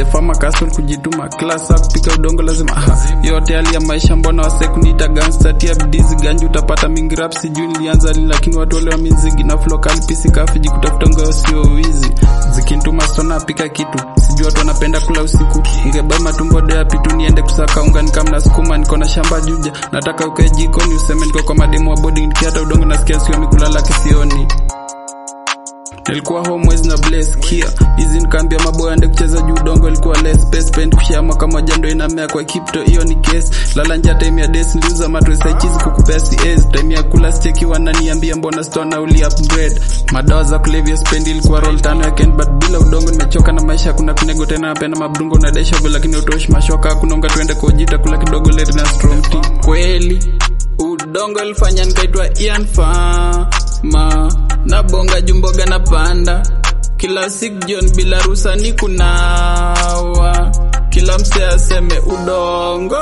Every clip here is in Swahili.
the farmer castle kujituma class up kupika udongo lazima aha yote hali ya maisha mbona wase kuniita gangster tia bidizi ganji utapata mingi rap sijui nilianza lini lakini watu wale wa mizigi na flow kali pisi kafiji kutafuta ngao sio wizi zikintuma stona pika kitu sijui watu wanapenda kula usiku ngebai matumbo dea pitu niende kusaka unga nikamna sukuma niko na shamba juja nataka ukae jikoni useme niko kwa mademu wa bodi nikiata udongo nasikia sio mikulala kisioni nilikuwa home mwezi na bless kia hizi nikaambia maboya ande kucheza juu udongo ilikuwa less space pen kushia mwaka moja ndo inamea kwa kipto hiyo ni case lala nja time ya des niliuza mattress ya cheese kukupea CS time ya kula steki wananiambia mbona store na uli upgrade madawa za kulevya spend ilikuwa roll tano ya Ken but bila udongo nimechoka na maisha kuna kunego tena napenda mabdungo na desha lakini utoshi mashoka hakuna unga tuende kujita kula kidogo late na strong tea kweli udongo ilifanya nikaitwa Ian Fama na bonga jumboga na panda kila siku John bila rusa ni kunawa kila mse aseme udongo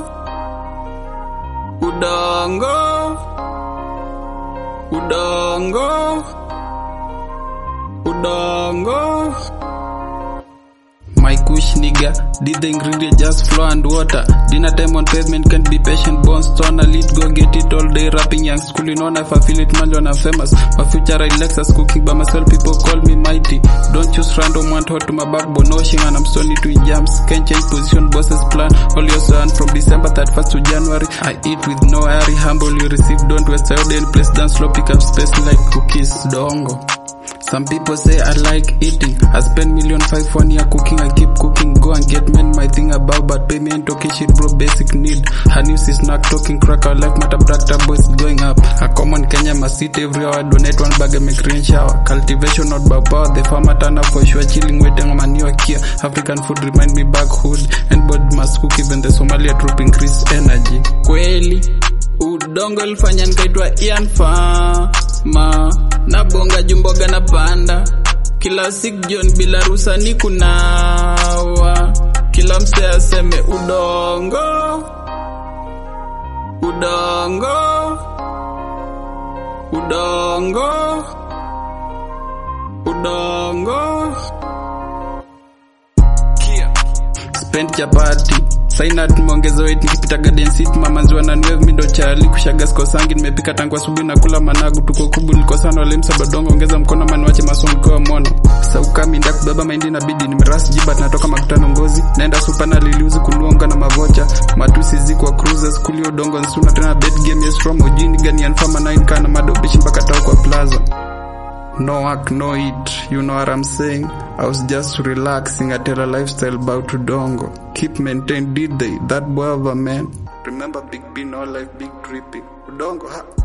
udongo udongo udongo my kush nigga did the ingredient just flow and water dinner time on pavement can't be patient born stone a lead go get it all day rapping young school you know if I feel it man when I'm famous my future I Lexus cooking by myself people call me mighty don't choose random one hot to my backbone washing and I'm stony to jams can't change position bosses plan all your son from December 31st to January I eat with no hurry humble you receive don't waste your day in place dance slow pick up space like cookies dongo some people say I like eating. I spend million five one year cooking. I keep cooking. Go and get men my thing about, but pay me ain't talking shit, bro. Basic need. Her news is not talking crack. Our life matter bracta boys going up. A common Kenya must eat every hour. Donate one bag and make rain shower. Cultivation not by power. The farmer turn up for sure. Chilling waiting on my new here. African food remind me back hood. And body must cook even the Somalia troop increase energy. Kweli udongo ilifanya nikaitwa Ian Fama na bonga jumboga na panda kila siku John bila rusa ni kunawa kila mse aseme udongo udongo udongo udongo spend chapati saina tumeongeza weight nikipita garden city mamanziwa na nwev mindo chali kushaga sikosangi nimepika tangu asubuhi na kula managu tuko kubu nilikosana wale msabadongo ongeza mkono maniwache masomo kwa mono saukami nda kubeba mahindi na bidi nimeras jibat natoka makutano ngozi naenda supa na liliuzi kunuonga na mavocha matusi zikwa cruises kulio udongo nsuna tena bet game yes from ujini gani anfama 9 kana madobishi mpaka tao kwa plaza No work, no eat. You know what I'm saying? I was just relaxing. I tell a lifestyle about Udongo. Keep maintained, did they? That boy of a man. Remember Big B, no life, big dripping. Udongo, ha?